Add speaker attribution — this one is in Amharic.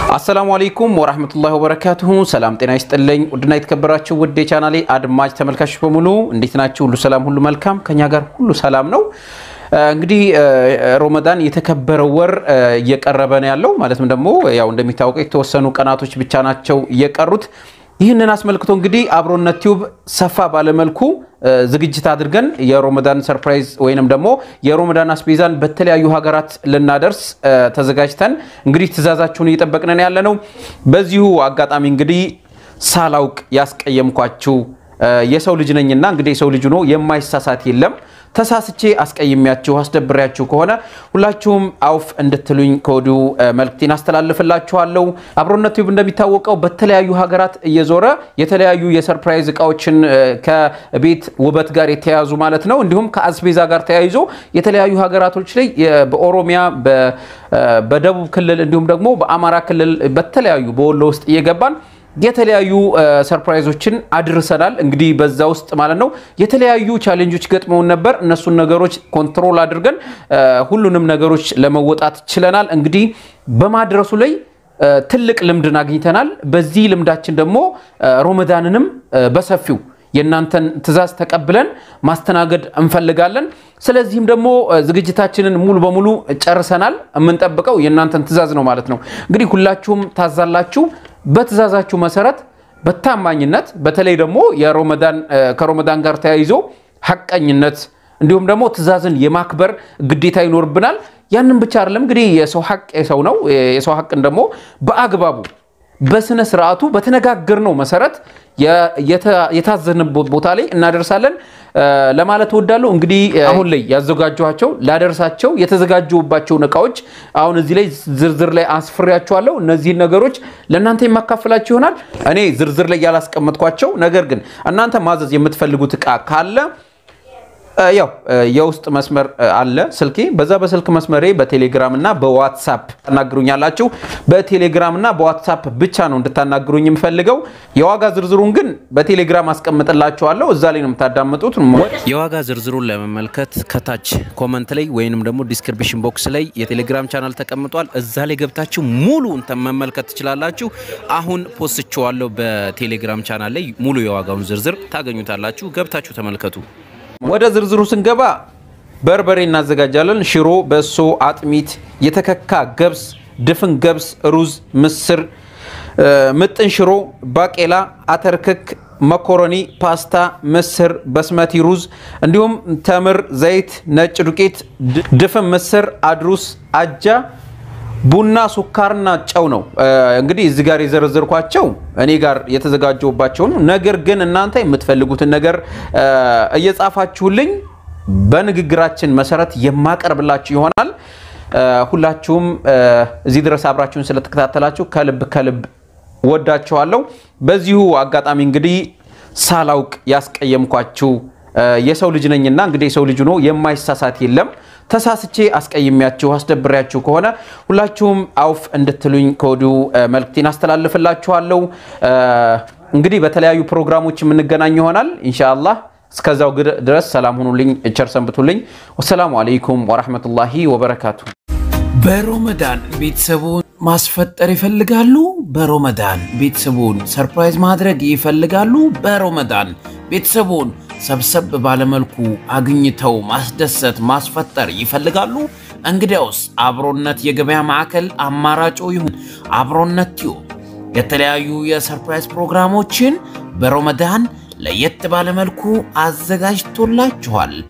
Speaker 1: አሰላሙ አለይኩም ወራህመቱላሂ ወበረካቱሁ። ሰላም ጤና ይስጥልኝ። ውድና የተከበራችሁ ውድ የቻናሌ አድማጭ ተመልካቾች በሙሉ እንዴት ናችሁ? ሁሉ ሰላም፣ ሁሉ መልካም፣ ከኛ ጋር ሁሉ ሰላም ነው። እንግዲህ ሮመዳን የተከበረው ወር እየቀረበ ነው ያለው። ማለትም ደግሞ ያው እንደሚታወቀው የተወሰኑ ቀናቶች ብቻ ናቸው እየቀሩት። ይህንን አስመልክቶ እንግዲህ አብሮነት ቲዩብ ሰፋ ባለመልኩ ዝግጅት አድርገን የሮመዳን ሰርፕራይዝ ወይንም ደግሞ የሮመዳን አስቤዛን በተለያዩ ሀገራት ልናደርስ ተዘጋጅተን እንግዲህ ትዕዛዛችሁን እየጠበቅነን ያለ ነው። በዚሁ አጋጣሚ እንግዲህ ሳላውቅ ያስቀየምኳችሁ የሰው ልጅ ነኝና እንግዲህ የሰው ልጅ ሆኖ የማይሳሳት የለም። ተሳስቼ አስቀይሜያችሁ አስደብሬያችሁ ከሆነ ሁላችሁም አውፍ እንድትሉኝ ከወዲሁ መልእክቴን አስተላልፍላችኋለሁ። አብሮነት ቲዩብ እንደሚታወቀው በተለያዩ ሀገራት እየዞረ የተለያዩ የሰርፕራይዝ እቃዎችን ከቤት ውበት ጋር የተያያዙ ማለት ነው እንዲሁም ከአስቤዛ ጋር ተያይዞ የተለያዩ ሀገራቶች ላይ በኦሮሚያ በደቡብ ክልል እንዲሁም ደግሞ በአማራ ክልል በተለያዩ በወሎ ውስጥ እየገባን የተለያዩ ሰርፕራይዞችን አድርሰናል። እንግዲህ በዛ ውስጥ ማለት ነው የተለያዩ ቻሌንጆች ገጥመውን ነበር። እነሱን ነገሮች ኮንትሮል አድርገን ሁሉንም ነገሮች ለመወጣት ችለናል። እንግዲህ በማድረሱ ላይ ትልቅ ልምድን አግኝተናል። በዚህ ልምዳችን ደግሞ ሮመዳንንም በሰፊው የእናንተን ትዕዛዝ ተቀብለን ማስተናገድ እንፈልጋለን። ስለዚህም ደግሞ ዝግጅታችንን ሙሉ በሙሉ ጨርሰናል። የምንጠብቀው የእናንተን ትዕዛዝ ነው ማለት ነው። እንግዲህ ሁላችሁም ታዛላችሁ። በትዕዛዛችሁ መሰረት በታማኝነት በተለይ ደግሞ ከሮመዳን ጋር ተያይዞ ሐቀኝነት እንዲሁም ደግሞ ትዕዛዝን የማክበር ግዴታ ይኖርብናል። ያንን ብቻ አይደለም እንግዲህ የሰው ሐቅ የሰው ነው። የሰው ሐቅን ደግሞ በአግባቡ በስነ ስርዓቱ በተነጋገርነው መሰረት የታዘንበት ቦታ ላይ እናደርሳለን ለማለት እወዳለሁ። እንግዲህ አሁን ላይ ያዘጋጇቸው ላደርሳቸው የተዘጋጁባቸውን እቃዎች አሁን እዚህ ላይ ዝርዝር ላይ አስፍሬያቸዋለሁ። እነዚህን ነገሮች ለእናንተ የማካፍላችሁ ይሆናል። እኔ ዝርዝር ላይ ያላስቀመጥኳቸው ነገር ግን እናንተ ማዘዝ የምትፈልጉት እቃ ካለ ያው የውስጥ መስመር አለ ስልኬ። በዛ በስልክ መስመሬ በቴሌግራም እና በዋትሳፕ ታናግሩኛላችሁ። በቴሌግራም እና በዋትሳፕ ብቻ ነው እንድታናግሩኝ የምፈልገው። የዋጋ ዝርዝሩን ግን በቴሌግራም አስቀምጥላችኋለሁ። እዛ ላይ ነው የምታዳምጡት።
Speaker 2: የዋጋ ዝርዝሩን ለመመልከት ከታች ኮመንት ላይ ወይንም ደግሞ ዲስክሪፕሽን ቦክስ ላይ የቴሌግራም ቻናል ተቀምጧል። እዛ ላይ ገብታችሁ ሙሉ መመልከት ትችላላችሁ። አሁን ፖስችዋለሁ በቴሌግራም ቻናል ላይ ሙሉ የዋጋውን ዝርዝር ታገኙታላችሁ። ገብታችሁ ተመልከቱ።
Speaker 1: ወደ ዝርዝሩ ስንገባ በርበሬ እናዘጋጃለን። ሽሮ፣ በሶ፣ አጥሚት፣ የተከካ ገብስ፣ ድፍን ገብስ፣ ሩዝ፣ ምስር፣ ምጥን ሽሮ፣ ባቄላ፣ አተርክክ፣ መኮረኒ፣ ፓስታ፣ ምስር፣ በስመቲ ሩዝ እንዲሁም ተምር፣ ዘይት፣ ነጭ ዱቄት፣ ድፍን ምስር፣ አድሩስ፣ አጃ ቡና ሱካርና ጨው ነው። እንግዲህ እዚህ ጋር የዘረዘርኳቸው እኔ ጋር የተዘጋጀውባቸውን ነገር ግን እናንተ የምትፈልጉትን ነገር እየጻፋችሁልኝ በንግግራችን መሰረት የማቀርብላችሁ ይሆናል። ሁላችሁም እዚህ ድረስ አብራችሁን ስለተከታተላችሁ ከልብ ከልብ ወዳችኋለሁ። በዚሁ አጋጣሚ እንግዲህ ሳላውቅ ያስቀየምኳችሁ የሰው ልጅ ነኝና እንግዲህ የሰው ልጅ ሆኖ የማይሳሳት የለም። ተሳስቼ አስቀይሜያችሁ አስደብሬያችሁ ከሆነ ሁላችሁም አውፍ እንድትሉኝ ከወዲሁ መልእክቴን አስተላልፍላችኋለሁ። እንግዲህ በተለያዩ ፕሮግራሞች የምንገናኝ ይሆናል ኢንሻአላህ። እስከዛው ድረስ ሰላም ሁኑልኝ፣ ቸር ሰንብቱልኝ። ወሰላሙ አለይኩም ወራህመቱላሂ ወበረካቱ።
Speaker 3: በሮመዳን ቤተሰቡን ማስፈጠር ይፈልጋሉ? በሮመዳን ቤተሰቡን ሰርፕራይዝ ማድረግ ይፈልጋሉ? በሮመዳን ቤተሰቡን ሰብሰብ ባለመልኩ አግኝተው ማስደሰት ማስፈጠር ይፈልጋሉ? እንግዲያውስ አብሮነት የገበያ ማዕከል አማራጮ ይሁን። አብሮነት ቲዩብ የተለያዩ የሰርፕራይዝ ፕሮግራሞችን በሮመዳን ለየት ባለመልኩ አዘጋጅቶላችኋል።